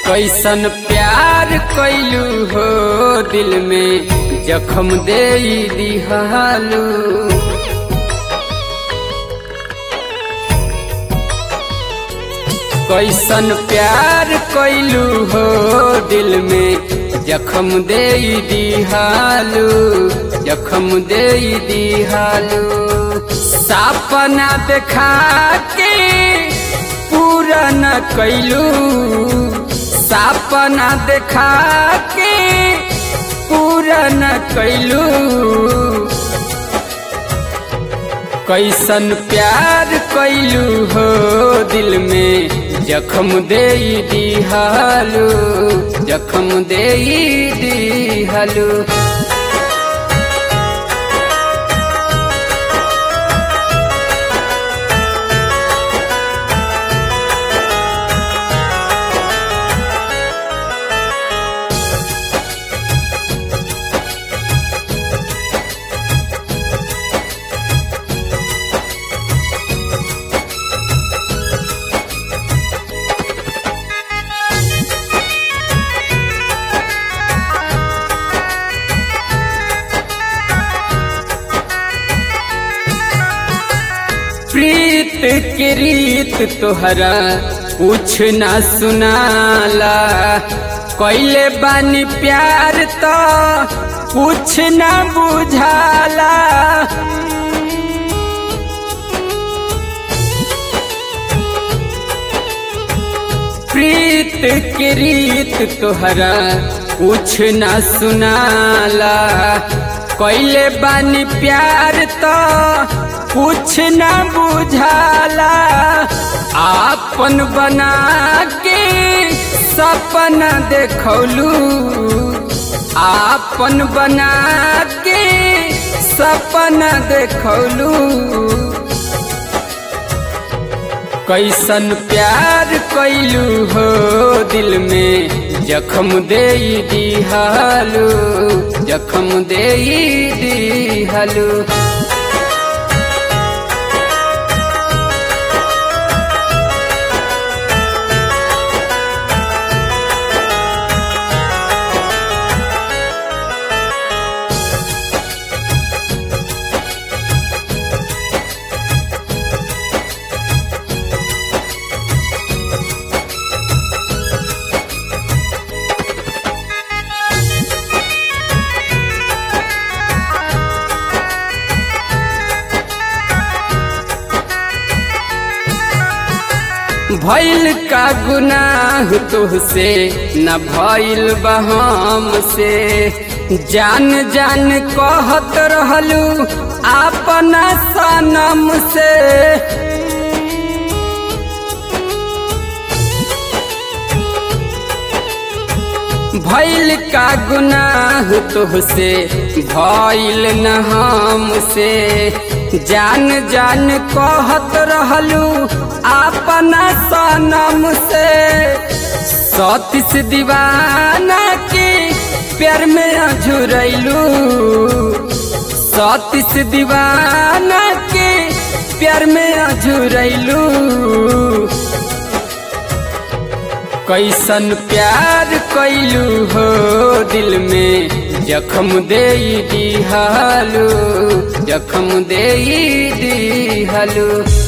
कैसन प्यार कैलू हो दिल में जखम दे दिहालू कैसन प्यार कैलू हो दिल में जखम दे दिहालू जखम दे दिहालू सपना देखा के पूरा न कैलू सपना देखा के पूरा न कैलू कैसन प्यार कैलू हो दिल में जखम दे दिहालू जखम दे दिहालू प्रीत के रीत तोहरा कुछ ना सुनाला कैले बानी प्यार तो कुछ ना बुझाला प्रीत के रीत तोहरा कुछ ना सुनाला कैले बानी प्यार तो कुछ न बुझाला आपन बना के सपना देखौलू आपन बना के सपना देखौलू कैसन प्यार कैलू हो दिल में जखम दे दिहालू जखम दे दिहालू भइल का गुनाह तुहसे न भइल बहम से जान जान कहत रहलू अपना सनम से भइल का गुनाह तुहसे भइल न हमसे जान जान कहत रहलू अपना सनम से सतीस दीवाना के प्यार में अझुरैलू सतीस दीवाना के प्यार में अझुरैलू कैसन प्यार कैलू हो दिल में जखम दे दिहालू जखम दे दिहालू